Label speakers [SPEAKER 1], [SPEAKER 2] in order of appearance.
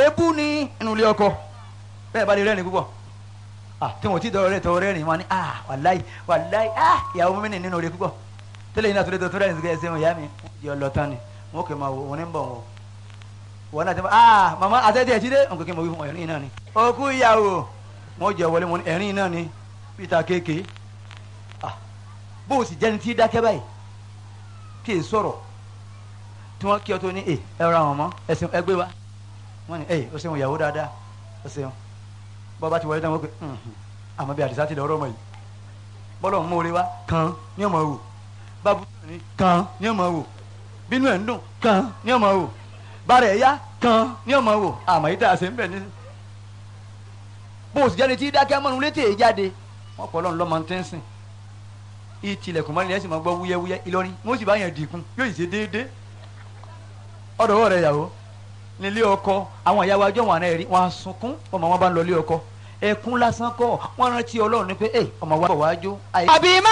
[SPEAKER 1] èébú ní inú ilé ọkọ bẹ́ẹ̀ bá lè rẹ́rìn púpọ̀ ah tí wọn ò tí dọ̀rọ̀ rẹ̀ tọ̀rọ̀ rẹ́rìn wọn ni ah wàláì wàláì ah ìyàwó mi nínú rẹ̀ púpọ̀ tẹ́lẹ̀ yìí náà tó lè tó rẹ́rìn sí ẹsẹ̀ wọn ìyá mi di ọlọ́tàn ni wọn kò máa wò wọn ní bọ̀ wọn wọn náà ti máa ah màmá àtẹ́tí ẹ̀ jíde nǹkan kí n mọ̀ wí fún ẹ̀rín náà ni òkú ìyàwó wọn jẹ wọlé wọn ẹ̀rín náà ni peter kéèké ah bó o sì jẹ́ni tí dákẹ́ báyìí kí è sọ̀rọ̀ tí wọ́n kí ọ tó ní ẹ ẹ ra wọn mọ́ ẹsìn ẹgbẹ́ wa wọ́n ní ẹ o ṣeun ìyàwó dáadáa o ṣeun bọ́ bá ti wọlé táwọn pé àmọ́ bí àdìsá ti lọ ọ̀rọ̀ ọmọ yìí bọ́lọ̀ ń mórí wa kan ní ọmọ wò bábú ní kan ní ọmọ wò bínú ẹ̀ ń dùn kan ní ọmọ wò bàrẹ̀ ẹ̀yá kan ní ọmọ wò àmọ́ yìí tá a ṣe ń bẹ̀ ní. bó o sì jáde tí dákẹ́ mọ́nu létí èyí jáde wọ́n pọ̀ lọ́nà lọ́mọ tí ń sìn ìtìlẹ̀kùn mọ́ni ẹ̀ sì máa gbọ́ wúyẹ́wúyẹ́ Ìlọrin wọ́n sì bá yẹn dìkun yóò sì ṣe déédéé ọ̀dọ̀ wọ̀ rẹ̀ yàwó nílé ọkọ àwọn ìyàwó ajọ́ wọn àná ẹ̀rí wọn á sunkún ọmọ wọn bá ń lọ ilé ọkọ ẹkún lásán kọ́ wọn rántí Ọlọ́run ní pé ẹ ọmọ wa bọ̀ wájú.
[SPEAKER 2] àbí má